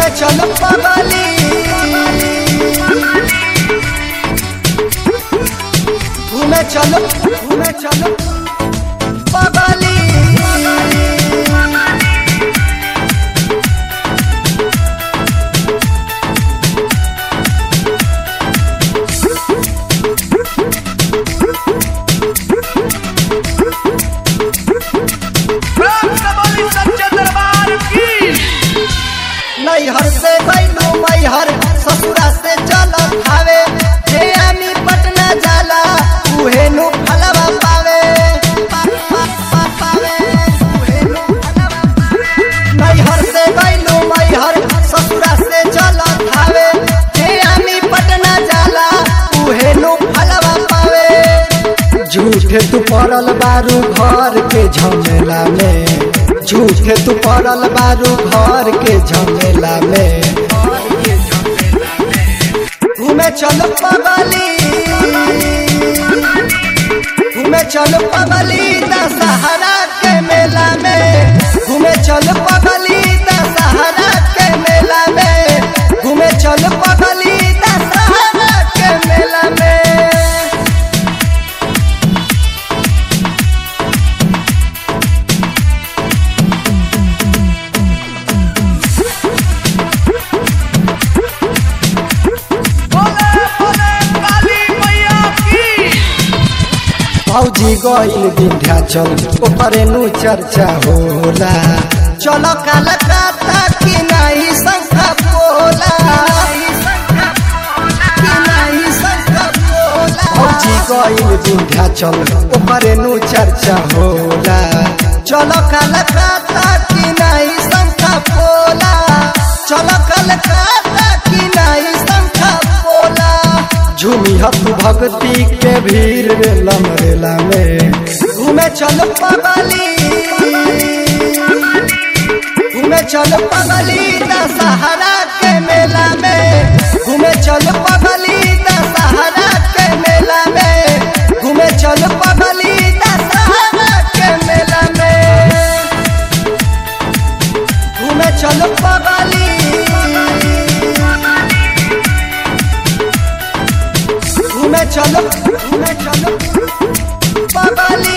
घूमे चल पगली घूमे चल घूमे चल पगली राम सबोली सच्चे दरबार की नैहर से गैलू मैहर ससुरा से चल खावे हे आमी पटना जाला उहे नु फलवा पावे पा- पा- पा- पावे, उहे नु फलवा पावे। नैहर से गैलू मैहर ससुरा से चल खावे हे आमी पटना जाला उहे नु फलवा पावे झूठे तू पड़ल बारू घर के झमेला में झूठे तू पड़ल बारू घर के झमेला में घूमे चल पगली घूमे चल पगली दशहरा के मेला में घूमे चल पगली दशहरा के मेला में घूमे चल पगली दशहरा के मेला में बोले बोले काली मैया की भौजी गईल विंध्याचल ओकरे नु चर्चा होला चल कलकत्ता की नहीं संख्या बोला की नहीं संख्या बोला भौजी गईल विंध्याचल ओकरे नु चर्चा होला चल कलकत्ता की नहीं संख्या बोला चल कलकत्ता की नहीं संख्या बोला झूमी हथ भक्ति के भीड़ रे लमरेला में घूमे चल पगली घूमे चल पगली दशहरा के मेला में घूमे चल पगली दशहरा के मेला में घूमे चल पगली दशहरा के मेला में घूमे चल पगली घूमे चलो घूमे चलो पगली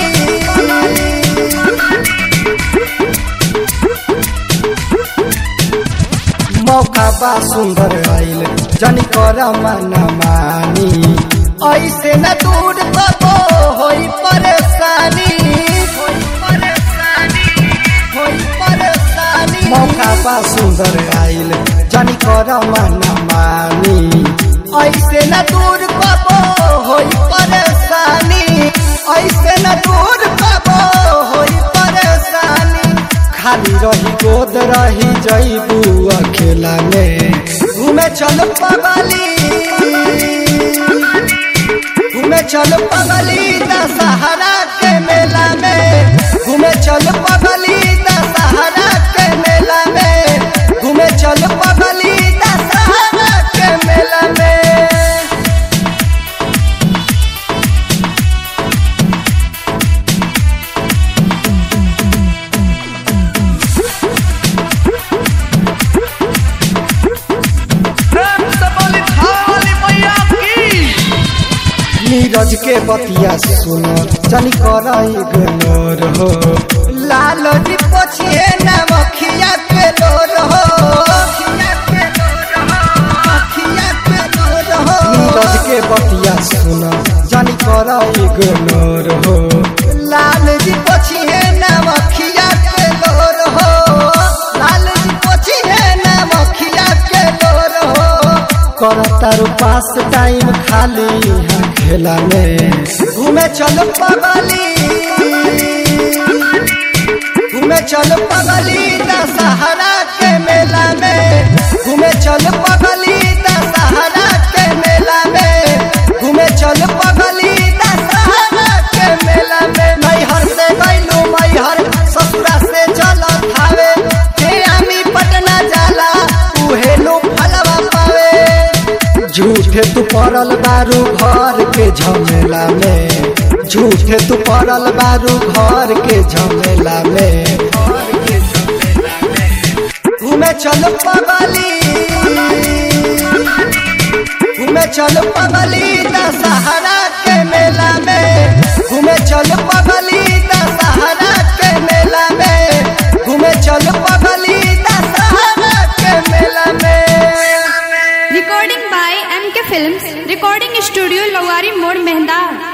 मौका बा सुंदर आइल जनी कर मन मानी ऐसे न दूर कबो होई परेशानी होई परेशानी होई परेशानी मौका बा सुंदर आइल जनी कर मन मानी ऐसे न दूर कबो होई परेशानी ऐसे न दूर कबो होई परेशानी खाली रही गोद रही जईबू अकेला में घूमे चल पगली घूमे चल पगली दशहरा के मेला में घूमे चल पगली दशहरा के मेला में घूमे चल पगली दशहरा के मेला में राम सबोली थाली मैया की नीरज के बतिया सुनो जनी कर इग्नोर हो लाल जी पोछिए ना मखिया के लोर हो नीरज के बतिया सुनो जनी कर इग्नोर हो लाल जी पोछिए ना मखिया के लोर हो लाल जी पोछिए ना मखिया के लोर हो करतारू पास टाइम खाली यहाँ खेला में घूमे चल पगली घूमे चल पगली दशहरा के मेला में घूमे चल पगली दशहरा के मेला में घूमे चल पगली दशहरा के मेला में मैहर से गैलू मैहर ससुरा से चल खावे हे आमी पटना जाला उहे नु फलवा पावे झूठे तू पड़ल बारू घर के झमेला में झूठे तू पड़ल बारू घर के झमेला में घूमे चल पगली चल पगली दशहरा के मेला में घूमे चल पगली दशहरा के मेला में घूमे चल पगली दशहरा के मेला में Recording by MK Films, Recording Studio Lowari Mode Mehda.